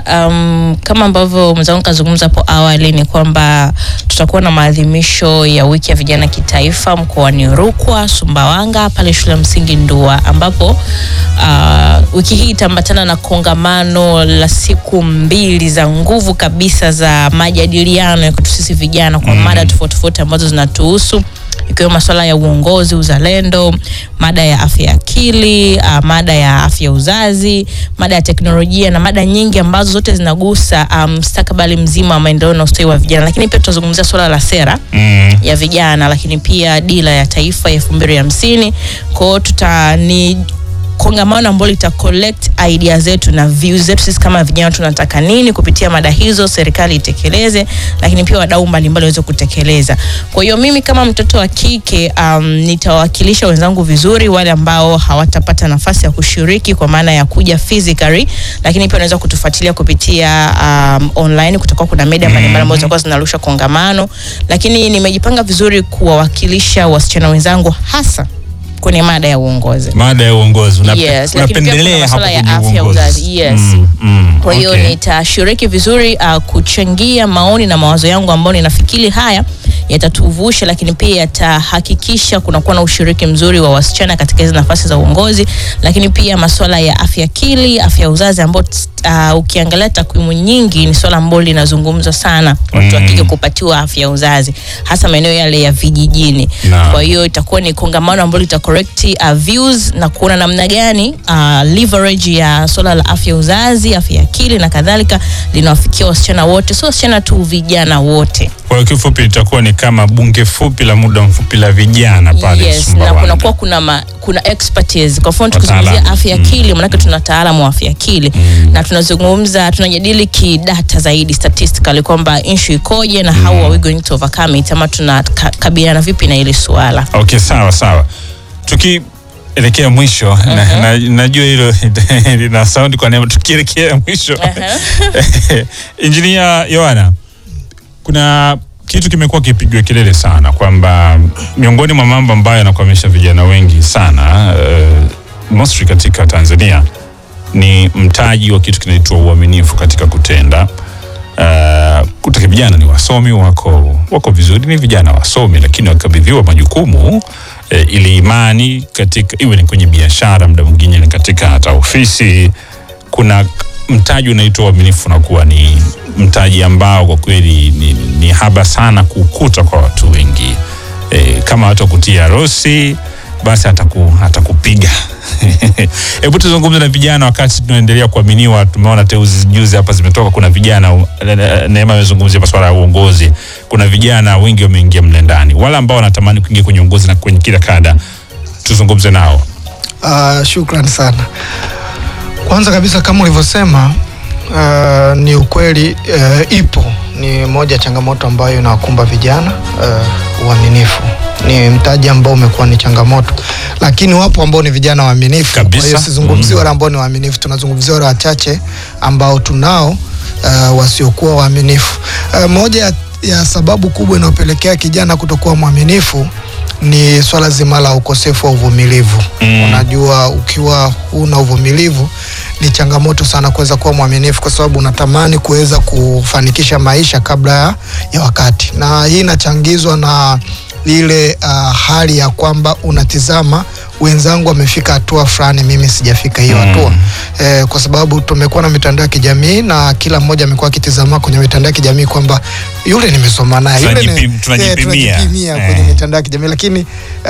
um, kama ambavyo mwenzangu kazungumza hapo awali ni kwamba tutakuwa na maadhimisho ya wiki ya vijana kitaifa mkoani Rukwa, Sumbawanga pale shule ya msingi Ndua, ambapo uh, wiki hii itaambatana na kongamano la siku mbili za nguvu kabisa za majadiliano ya kwetu sisi vijana kwa mada tofauti tofauti ambazo zinatuhusu ikiwemo masuala ya uongozi, uzalendo, mada ya afya ya akili, uh, mada ya afya ya uzazi, mada ya teknolojia na mada nyingi ambazo zote zinagusa mustakabali um, mzima wa maendeleo na ustawi wa vijana. Lakini pia tutazungumzia suala la sera Mm. ya vijana, lakini pia dira ya taifa ya elfu mbili hamsini. Kwa hiyo tuta ni kongamano ambalo lita collect idea zetu na views zetu sisi kama vijana tunataka nini kupitia mada hizo, serikali itekeleze, lakini pia wadau mbalimbali waweze kutekeleza. Kwa hiyo mimi kama mtoto wa kike um, nitawakilisha wenzangu vizuri, wale ambao hawatapata nafasi ya kushiriki kwa maana ya kuja physically, lakini pia unaweza kutufuatilia kupitia um, online. Kutakuwa kuna media mbalimbali ambazo zitakuwa zinarusha kongamano, lakini nimejipanga vizuri kuwawakilisha wasichana wenzangu hasa kwenye mada ya uongozi. Mada ya uongozi Unape- Yes, lakini pia kuna unapendelea hapo masuala ya kwenye afya, uongozi. uzazi. Yes. Mm, mm, Kwa hiyo okay. nitashiriki vizuri uh, kuchangia maoni na mawazo yangu ambayo ninafikiri haya yatatuvusha, lakini pia yatahakikisha kunakuwa na ushiriki mzuri wa wasichana katika hizi nafasi za uongozi, lakini pia masuala ya afya akili, afya ya uzazi ambao uh, ukiangalia takwimu nyingi ni swala ambalo linazungumzwa sana watu wa Mm. kike kupatiwa afya ya uzazi hasa maeneo yale ya vijijini. Naam. Kwa hiyo itakuwa ni kongamano ambalo lita correct uh, views na kuona namna gani uh, leverage ya swala la afya ya uzazi, afya ya akili na kadhalika linawafikia wasichana wote, sio wasichana tu, vijana wote. Kwa hiyo kifupi litakuwa ni kama bunge fupi la muda mfupi la vijana pale Yes, na Sumbawanga. kunakuwa kuna ma, kuna expertise. Kwa mfano tukizungumzia Wataalamu. afya ya akili, maanake tuna wataalamu wa afya ya akili na tunazungumza, tunajadili kidata zaidi statistically kwamba issue ikoje na how are we going to overcome it, ama tunakabiliana vipi na hili suala. Okay, sawa sawa. Tukielekea mwisho na, na, najua hilo lina saundi kwa neema. Tukielekea mwisho Injinia Yohana, kuna kitu kimekuwa kipigwa kelele sana kwamba miongoni mwa mambo ambayo yanakwamisha vijana wengi sana uh, mostly katika Tanzania ni mtaji wa kitu kinaitwa uaminifu katika kutenda. Uh, kutaka vijana ni wasomi wako wako vizuri, ni vijana wasomi, lakini wakabidhiwa majukumu eh, ili imani katika iwe ni kwenye biashara, muda mwingine ni katika hata ofisi, kuna mtaji unaitwa uaminifu, unakuwa ni mtaji ambao kwa kweli ni, ni haba sana kukuta kwa watu wengi eh, kama watu wakutia harusi basi ataku, atakupiga. Hebu tuzungumze na vijana wakati tunaendelea kuaminiwa. Tumeona teuzi juzi hapa zimetoka, kuna vijana Neema amezungumzia masuala ya uongozi. Kuna vijana wengi wameingia mle ndani, wale ambao wanatamani kuingia kwenye uongozi na kwenye kila kada, tuzungumze nao. Uh, shukran sana. Kwanza kabisa kama ulivyosema, uh, ni ukweli uh, ipo ni moja ya changamoto ambayo inawakumba vijana uh, uaminifu ni mtaji ambao umekuwa ni changamoto, lakini wapo ambao ni vijana waaminifu. Kabisa. Kwa hiyo sizungumzii Mm. wale ambao ni waaminifu, tunazungumzia wale wachache ambao tunao uh, wasiokuwa waaminifu. Uh, moja ya, ya sababu kubwa inayopelekea kijana kutokuwa mwaminifu ni swala zima la ukosefu wa uvumilivu. Mm. Unajua, ukiwa huna uvumilivu ni changamoto sana kuweza kuwa mwaminifu, kwa sababu unatamani kuweza kufanikisha maisha kabla ya, ya wakati, na hii inachangizwa na ile uh, hali ya kwamba unatizama wenzangu wamefika hatua fulani, mimi sijafika hiyo Mm. hatua eh, kwa sababu tumekuwa na mitandao ya kijamii na kila mmoja amekuwa akitizama kwenye mitandao ya kijamii kwamba yule nimesoma naye yule ni- Tunajipi- tunajipimia. eh, tunajipimia Eh. kwenye mitandao ya kijamii lakini uh,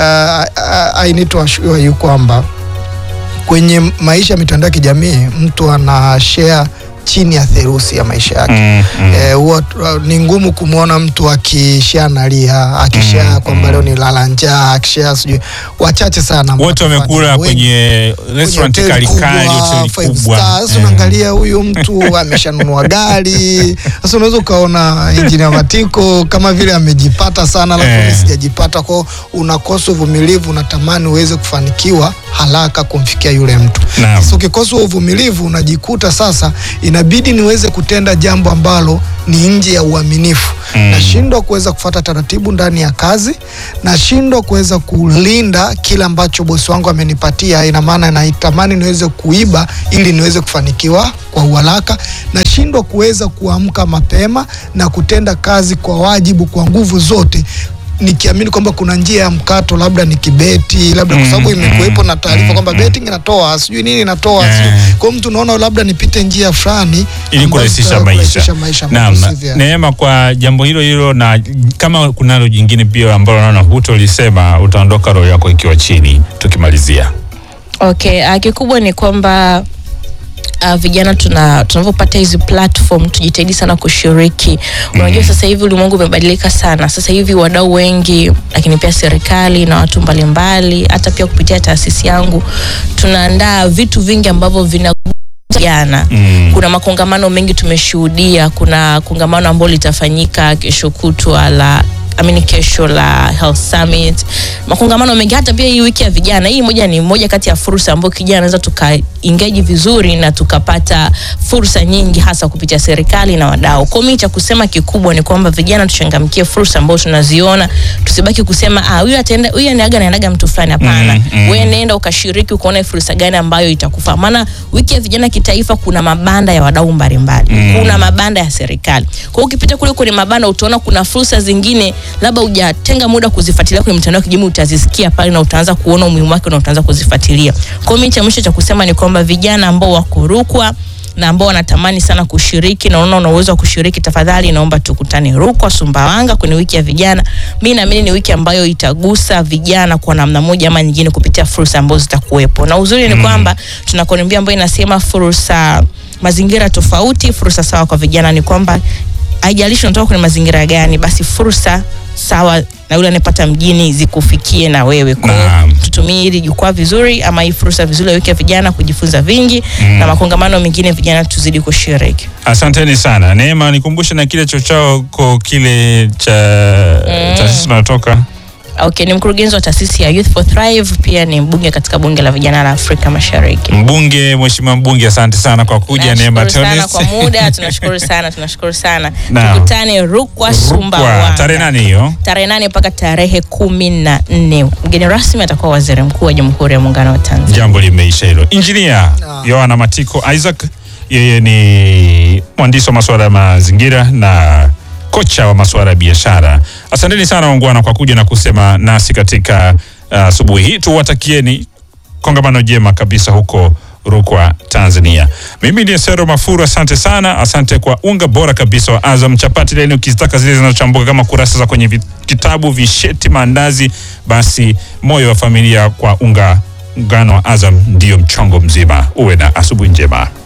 I need to assure you kwamba kwenye maisha ya mitandao ya kijamii mtu ana share chini ya theruthi ya maisha yake. Mm, mm. Eh, huwa tu- ni ngumu kumwona mtu akishare nalia akishare Mm, kwamba mm. leo ni lala njaa akishare sijui wachache sana ambao Wote wanafanya. wamekula Wengi- kwenye restaurant hoteli kali kubwa, kali, hoteli five kubwa. stars. Eh. Unaangalia huyu mtu ameshanunua gari. Sasa unaweza ukaona injinia Matiko kama vile amejipata sana, alafu Eh. mimi sijajipata, kwao unakosa uvumilivu, unatamani uweze kufanikiwa haraka kumfikia yule mtu. Naam. Sasa ukikosa uvumilivu unajikuta sasa inabidi niweze kutenda jambo ambalo ni nje ya uaminifu Mm. nashindwa kuweza kufata taratibu ndani ya kazi, nashindwa kuweza kulinda kile ambacho bosi wangu amenipatia. Ina maana naitamani niweze kuiba ili niweze kufanikiwa kwa uharaka, nashindwa kuweza kuamka mapema na kutenda kazi kwa wajibu, kwa nguvu zote nikiamini kwamba kuna njia ya mkato, labda ni kibeti, labda kwa sababu Mm, imekuwepo mm, na taarifa mm, kwamba mm. betting inatoa sijui nini inatoa Eh. sijui. Kwa hiyo mtu unaona labda nipite njia fulani ili ambazo kurahisisha zitaweza maisha. kurahisisha maisha Naam, ambazo si vya- Neema, kwa jambo hilo hilo, na kama kunalo jingine pia ambalo naona hutolisema, utaondoka roho yako ikiwa chini, tukimalizia. Okay, uh, kikubwa ni kwamba Uh, vijana tuna tunavyopata hizi platform tujitahidi sana kushiriki. Unajua sasa hivi ulimwengu umebadilika sana. Sasa hivi wadau wengi, lakini pia serikali na watu mbalimbali, hata pia kupitia taasisi yangu tunaandaa vitu vingi ambavyo vina vijana Mm. kuna makongamano mengi tumeshuhudia. Kuna kongamano ambalo litafanyika kesho kutwa la amini kesho la Health Summit, makongamano mengi, hata pia hii wiki ya vijana. Hii moja ni moja kati ya fursa ambayo kijana anaweza tuka engage vizuri na tukapata fursa nyingi, hasa kupitia serikali na wadau. Kwa mimi cha kusema kikubwa ni kwamba vijana tuchangamkie fursa ambazo tunaziona, tusibaki kusema ah, huyu ataenda, huyu anaga naendaga mtu fulani. Hapana, Mm, mm. wewe nenda ukashiriki, ukaona fursa gani ambayo itakufaa. Maana wiki ya vijana kitaifa kuna mabanda ya wadau mbalimbali Mm. kuna mabanda ya serikali. Kwa hiyo ukipita kule kwenye mabanda utaona kuna fursa zingine labda hujatenga muda kuzifuatilia kwenye mitandao ya kijamii, utazisikia pale na utaanza kuona umuhimu wake na utaanza kuzifuatilia. Kwa hiyo mimi cha mwisho cha kusema ni kwamba vijana ambao wako Rukwa na ambao wanatamani sana kushiriki na unaona una uwezo wa kushiriki, tafadhali naomba tukutane Rukwa, Sumbawanga kwenye wiki ya vijana. Mimi naamini ni wiki ambayo itagusa vijana kwa namna moja ama nyingine kupitia fursa ambazo zitakuwepo, na uzuri ni kwamba tuna kauli mbiu ambayo inasema fursa mazingira tofauti, fursa sawa kwa vijana. Ni kwamba haijalishi unatoka kwenye mazingira gani, basi fursa sawa na yule anayepata mjini zikufikie na wewe. Kwa hiyo Naam. tutumie hili jukwaa vizuri, ama hii fursa vizuri ya wiki ya vijana kujifunza vingi Mm. na makongamano mengine, vijana tuzidi kushiriki. Asanteni sana Neema, nikumbushe na kile chochao kile cha Mm. taasisi unayotoka Okay, ni mkurugenzi wa taasisi ya Youth for Thrive, pia ni mbunge katika bunge la vijana la Afrika Mashariki. mbunge. Mheshimiwa mbunge, asante sana kwa kuja. Neema Tunashukuru sana Theonest. kwa muda, tunashukuru sana, tunashukuru sana. Naam. Tukutane Rukwa, Rukwa, Sumbawanga tarehe nane hiyo. tarehe nane mpaka tarehe kumi na nne. Mgeni rasmi atakuwa waziri mkuu wa Jamhuri ya Muungano wa Tanzania. Jambo limeisha hilo. Injinia Naam. Yohana Matiko Isaac, yeye ni mwandishi wa masuala ya mazingira na kocha wa masuala ya biashara. Asanteni sana wangwana kwa kuja na kusema nasi katika uh, asubuhi hii. Tuwatakieni kongamano jema kabisa huko Rukwa, Tanzania. Mimi ni Sero Mafuru, asante sana. Asante kwa unga bora kabisa wa Azam chapati leni, ukizitaka zile zinazochambuka kama kurasa za kwenye vi- kitabu, visheti, maandazi, basi moyo wa familia kwa unga ngano wa Azam ndiyo mchongo mzima. Uwe na asubuhi njema.